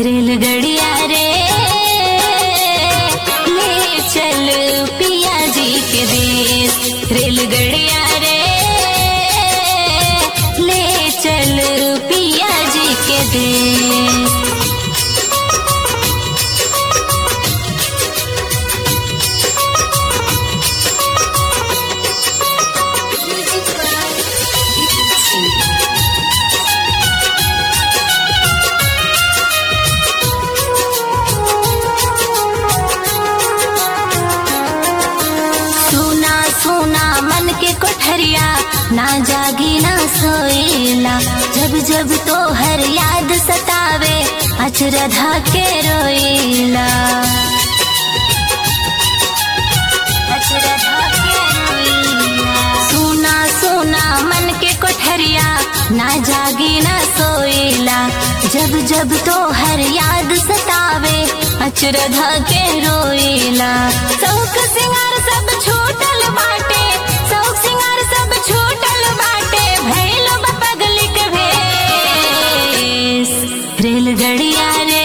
रेलगड़िया रे ले चल पिया जी के देश रेलगड़िया रे ले चल पिया जी के देश सुना सुना मन के कोठरिया ना जागी ना सोएला जब जब तो हर याद सतावे अचरधा के रोएला अचरधा के रोएला। सुना सुना मन के कोठरिया ना जागी ना सोएला जब जब तो हर याद सतावे अचरधा के रोएला शौक सिंगार सब छूटल बाटे शौक सिंगार सब छूटल बाटे भैल बा पगली के भेस रेलगड़िया रे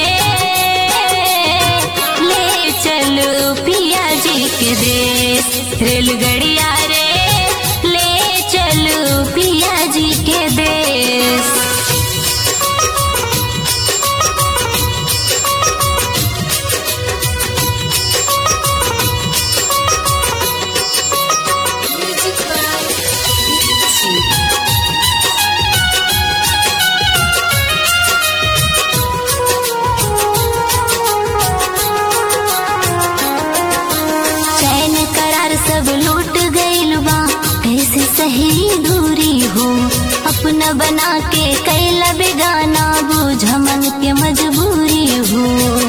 ले चलो पिया जी के देश रेलगड़िया रे ले चलो पिया जी के देश चैन करार सब लूट गइल बा कैसे सही दूरी हो अपना बना के कैला बेगाना बूझ मन के मजबूरी हो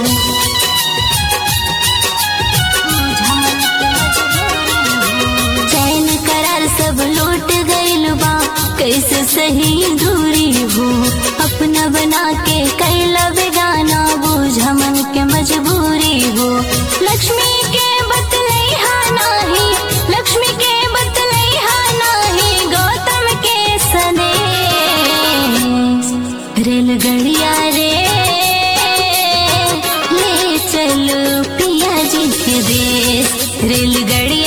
चैन करार सब लूट गइल बा कैसे सही दूरी हो अपना बना के कैला बेगाना बूझ मन के मजबूरी हो लक्ष्मी के बतलैहा नाही लक्ष्मी के बतलैहा नाही गौतम के सने रेलगड़िया रे ले चलो पिया जी के देश रेलगड़िया